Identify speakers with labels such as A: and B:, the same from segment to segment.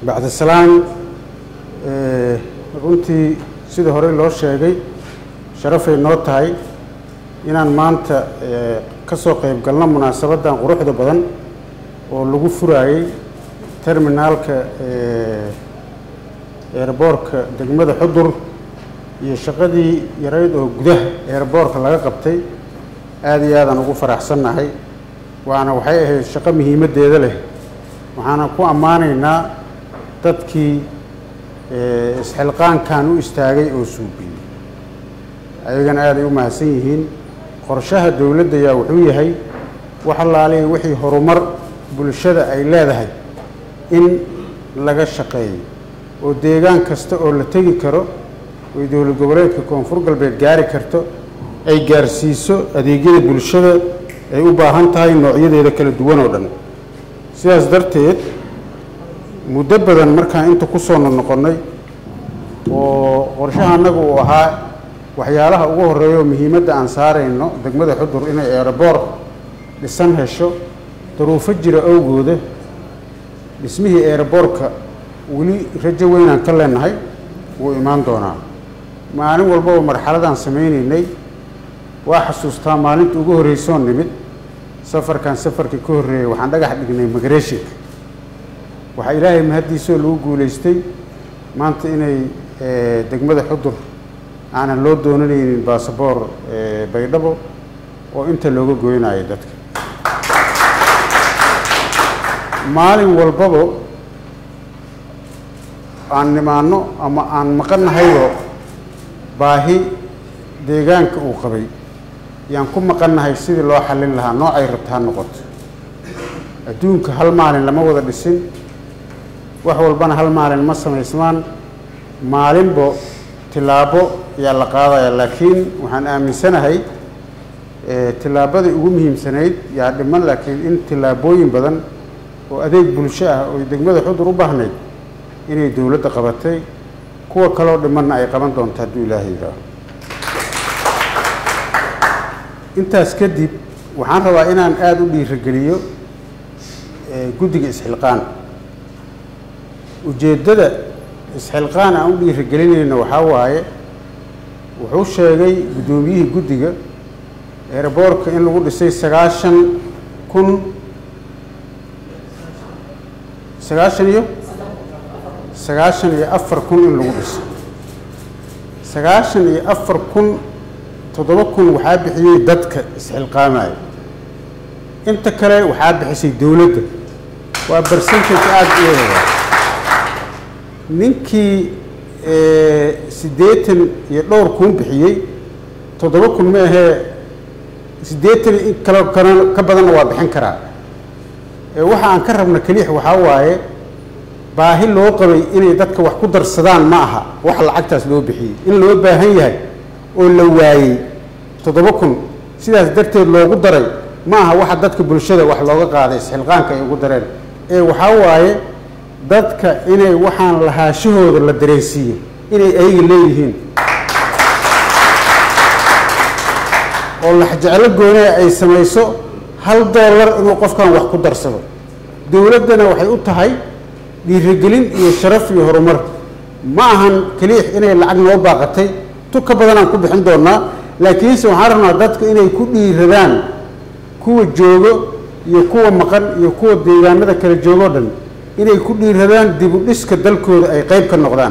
A: bacdisalaan runtii sidii horey loo sheegay sharafay noo tahay inaan maanta ka soo qayb galno munaasabaddan quruxda badan oo lagu furaayey terminaalka eerboorka degmada xudur iyo shaqadii yarayd oo gudaha eerboorka laga qabtay aada iyo aadaan ugu faraxsannahay waana waxay ahayd shaqo muhiimaddeeda leh waxaana ku ammaanaynaa dadkii isxilqaankan u istaagay oo suubiyey ayagana aaday u mahadsan yihiin qorshaha dowladda yaa wuxuu yahay wax allaaliya wixii horumar bulshada ay leedahay in laga shaqeeyo oo deegaan kasta oo la tegi karo oy dowlad goboleedka koonfur galbeed gaari karto ay gaarsiiso adeegyada bulshada ay u baahan tahay noocyadeeda kala duwan oo dhan sidaas darteed muddo badan markaan inta ku soo noqonnay oo qorshaha annaga uu ahaa waxyaalaha ugu horreeya oo muhiimadda aan saarayno degmada xudur inay eeraboor dhisan hesho daruufo jira awgooda dhismihii eeraboorka weli rajo weynaan ka leenahay wuu imaan doonaa maalin walbaba marxaladaan samaynaynay waa xasuustaa maalinta ugu horreysoon nimid safarkan safarkii ka horreeyey waxaan dhagax dhignay migreshinka waxaa ilaahay mahaddiisoo lagu guulaystay maanta inay degmada xudur aanan loo doonanaynin basaboor baydhabo oo inta looga goynayo dadka maalin walbaba aan nimaano ama aan maqannahayoo baahi deegaanka uu qabay yaan ku maqannahay sidii loo xallin lahaa noocay rabta ha noqoto adduunka hal maalin lama wada dhisin wax walbana hal maalin ma samaysmaan maalinbo tilaabo yaa la qaadaya laakiin waxaan aaminsanahay tilaabadii ugu muhiimsanayd yaa dhiman laakiin in tilaabooyin badan oo adeeg bulsho ah oo degmada xudur u baahnayd inay dowladda qabatay kuwa kaloo dhimanna ay qaban doonto hadduu ilaahay yidhaaho intaas kadib waxaan rabaa inaan aada u dhiirigeliyo guddiga isxilqaan ujeeddada isxilqaan aan u dhiirigelinayno waxaa waaye wuxuu sheegay guddoomiyihii guddiga eeraboorka in lagu dhisay sagaashan kun sagaashan iyo sagaashan iyo afar kun in lagu dhisay sagaashan iyo afar kun toddoba kun waxaa bixiyey dadka isxilqaamaya inta kale waxaa bixisay dowladda waa bercentage aada u eega ninkii siddeetan iyo dhowr kun bixiyey toddoba kun ma ahee siddeetan in kalo kale ka badanna waa bixin karaa waxa aan ka rabna keliix waxaa waaye baahi loo qabay inay dadka wax ku darsadaan ma aha wax lacagtaas loo bixiyey in loo baahan yahay oo la waayey toddoba kun sidaas darteed loogu daray ma aha waxa dadka bulshada wax looga qaaday isxilqaanka ay ugu dareen ee waxaa waaye dadka inay waxaan lahaashahooda la dareensiiyo inay ayaga leeyihiin oo laxjeclo goonea ay samayso hal dollar inuu qofkan wax ku darsado dowladdana waxay u tahay dhiirigelin iyo sharaf iyo horumar ma ahan keliix inay lacag noo baaqatay tu ka badanaan ku bixin doonaa laakiinse waxaan rabnaa dadka inay ku dhiiradaan kuwa joogo iyo kuwa maqan iyo kuwa deegaanada kala joogoo dhan inay ku dhiiradaan dib u dhiska dalkooda ay qayb ka noqdaan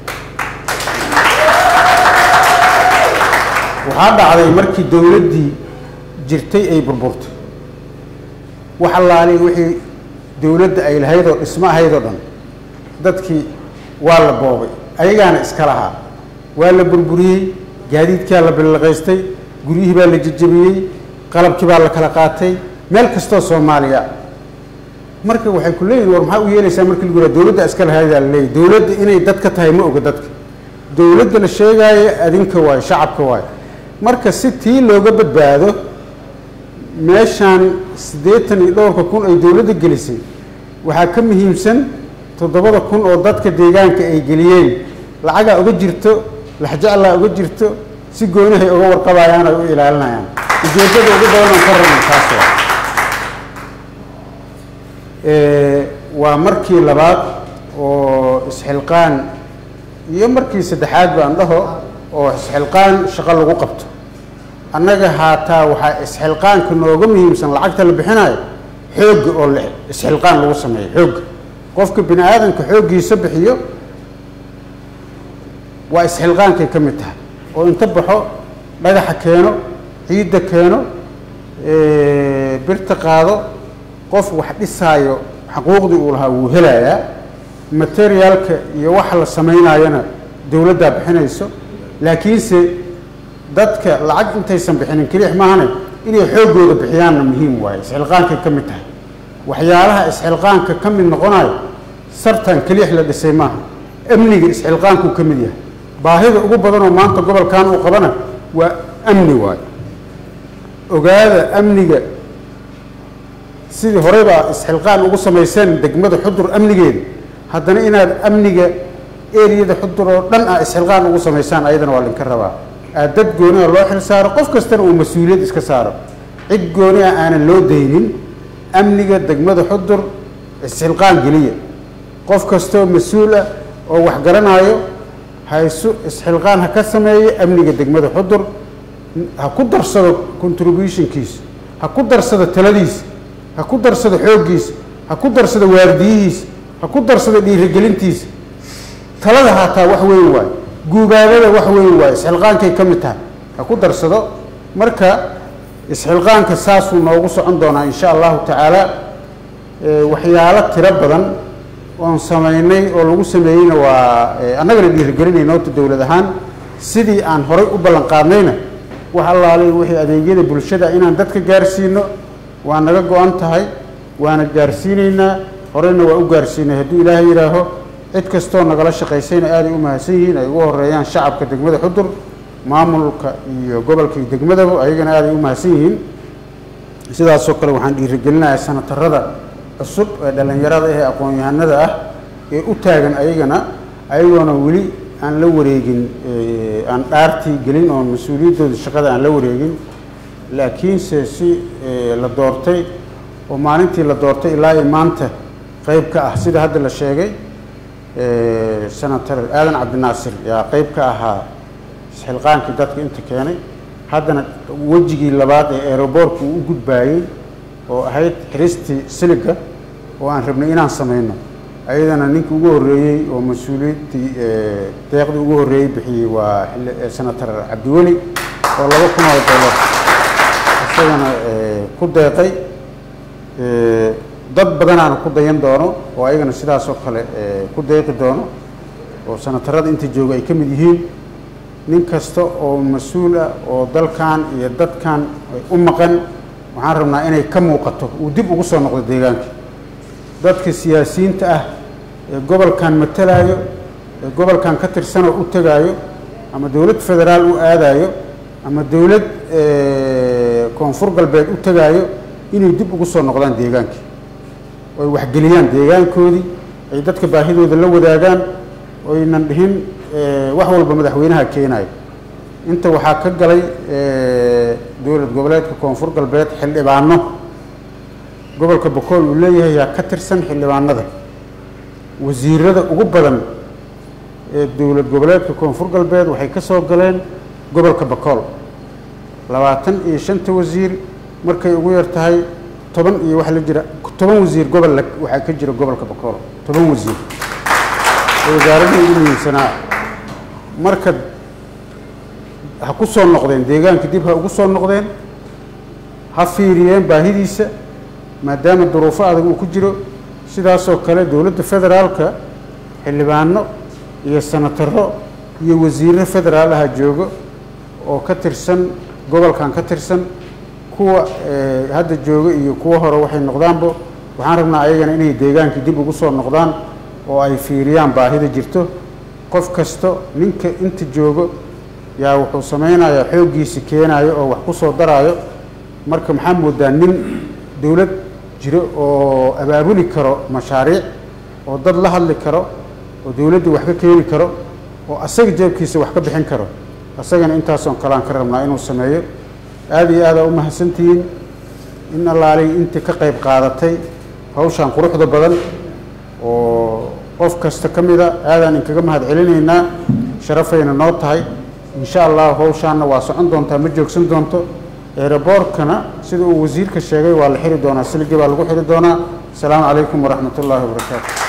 A: waxaa dhacday markii dowladdii jirtay ay burburtay wax allaali wixii dowladda ay lahayd oo dhismo ahayd oo dhan dadkii waa la boobay ayagaana iska lahaa waa la burburiyey gaadiidkaa la billaqaystay guryihii baa la jejebiyey qalabkii baa la kala qaatay meel kastoo soomaaliya marka waxay ku leeyihin war maxaa u yeelaysaa markii lagu yidhaha dowladda iska lahaydaa la leeyahy dowladda inay dadka tahay ma oga dadka dowladda la sheegaayo adinka waayo shacabka waayo marka si tii looga badbaado meeshaan siddeetan iyo dhowrka kun ay dowladda gelisay waxaa ka muhiimsan toddobada kun oo dadka deegaanka ay geliyeen lacagaa uga jirto laxjeclaa uga jirto si goonihay uga warqabayaan ay u ilaalinayaan ujeeddada ugu badan aan ka rabno taas waa waa markii labaad oo isxilqaan iyo markii saddexaad baan dhaho oo isxilqaan shaqo lagu qabto annaga haataa waxaa isxilqaanka nooga muhiimsan lacagta la bixinayo xoogga oo la isxilqaan lagu sameeyo xoogga qofka bini aadamka xooggiisa bixiyo waa isxilqaankay ka mid tahay oo inta baxo dhagaxa keeno ciidda keeno birta qaado qof wax dhisaayo xaquuqdii uu lahaa wuu helayaa materiaalka iyo waxa la samaynayana dowladdaa bixinayso laakiinse dadka lacag intaysan bixinin kelix maahane inay xooggooda bixiyaanna muhiim waaye isxilqaankay ka mid tahay waxyaalaha isxilqaanka ka mid noqonayo sartan kelix la dhisay maaha amniga isxilqaankuu ka mid yahay baahida ugu badanoo maanta gobolkan uu qabana waa amni waayo ogaada amniga sidii horeybaa isxilqaan ugu samayseen degmada xudur amnigeeda haddana inaad amniga eriyada xudur oo dhan ah isxilqaan ugu samaysaan ayadana waa linka rabaa aad dad gooniha loo xil saaro qof kastana uu mas-uuliyad iska saaro cid gooni ah aanan loo daynin amniga degmada xudur isxilqaan geliya qof kastoo mas-uul ah oo wax garanaayo haysu isxilqaan ha ka sameeyo amniga degmada xudur ha ku darsado contributionkiisa ha ku darsado taladiisa ha ku darsado xooggiisa ha ku darsado waardiyihiisa ha ku darsado dhiirigelintiisa talada haataa wax weyn waayo guubaabada wax weyn waayo isxilqaankay ka mid tahay ha ku darsado marka isxilqaanka saasuu noogu socon doonaa insha allahu tacaala waxyaalo tiro badan oon samaynay oo lagu sameeyeyna waa annagana dhiirigelinayna horta dowlad ahaan sidii aan horay u ballan qaadnayna wax allaalay wixii adeegyada bulshada inaan dadka gaarsiino waa naga go-an tahay waana gaarsiinaynaa horeyna waa u gaarsiinay hadduu ilaahay yidhaaho cid kastoo nagala shaqaysayna aaday u mahadsan yihiin ay ugu horeeyaan shacabka degmada xudur maamulka iyo gobolka iyo degmadaba ayagana aaday u mahadsan yihiin sidaasoo kale waxaan dhiirigelinayaa sanatarada cusub ee dhallinyarada ee aqoon-yahanada ah ee u taagan ayagana ayagoona weli aan la wareegin aan dhaartii gelin oo mas-uuliyaddooda shaqada aan la wareegin laakiinse si la doortay oo maalintii la doortay ilaa iyo maanta qeyb ka ah sida hadda la sheegay senator aadan cabdinaasir yaa qeyb ka ahaa isxilqaankii dadka inta keenay haddana wejigii labaad ee aeroboortka uu u gudbaayey oo ahayd xiristii siliga oo aan rabnay inaan samayno ayadana ninkii ugu horreeyey oo mas-uuliyaddii deeqdii ugu horreeyey bixiyey waa senator cabdiweli oo laba kun oo dollar isagana ku deeqay dad badanaana ku dayan doono oo ayagana sidaasoo kale ku deeqi doono oo senatarada inta jooga ay ka mid yihiin nin kasta oo mas-uul ah oo dalkan iyo dadkan u maqan waxaan rabnaa inay ka muuqato uu dib ugu soo noqdo deegaanka dadka siyaasiyiinta ah ee gobolkan matalaayo ee gobolkan ka tirsanoo u tegaayo ama dowlad federaal u aadayo ama dowlad koonfur galbeed u tegaayo inay dib ugu soo noqdaan deegaankii oy waxgeliyaan deegaankoodii ay dadka baahidooda la wadaagaan oynan dhihin wax walba madaxweynaha keenayo inta waxaa ka galay dowlad goboleedka koonfur galbeed xildhibaano gobolka bokool uu leeyahay yaa ka tirsan xildhibaanada wasiirada ugu badan ee dowlad goboleedka koonfur galbeed waxay ka soo galeen gobolka bokool labaatan iyo shanta wasiir markay ugu yar tahay toban iyo waxa la jira toban wasiir gobol waxaa ka jira gobolka bokool toban wasiir oo wasaaradda ugu muhiimsanaa marka ha ku soo noqdeen deegaanka dib ha ugu soo noqdeen ha fiiriyeen baahidiisa maadaama duruufo adag uu ku jiro sidaasoo kale dowladda federaalka xildhibaano iyo senataro iyo wasiirro federaal aha joogo oo ka tirsan gobolkan ka tirsan kuwa hadda jooga iyo kuwa hore waxay noqdaanba waxaan rabnaa ayagana inay deegaankii dib ugu soo noqdaan oo ay fiiriyaan baahida jirto qof kasto ninka inta joogo yaa wuxuu samaynayaa xooggiisi keenaayo oo wax ku soo daraayo marka maxaa moodaa nin dowlad jiro oo abaabuli karo mashaariic oo dad la hadli karo oo dowladda wax ka keeni karo oo asaga jeebkiisa wax ka bixin karo asagana intaasoon kaleaan ka rabnaa inuu sameeyo aada iyo aadaa u mahadsantihiin in allaalay intii ka qayb qaadatay hawshan quruxda badan oo qof kasta ka mida aadaan inkaga mahad celinaynaa sharafayna noo tahay insha allah howshaana waa socon doontaa ma joogsan doonto eeraboorkana sida uu wasiirka sheegay waa la xiri doonaa siligii baa lagu xiri doonaa asalaamu calaykum waraxmat ullaahi wabarakaatu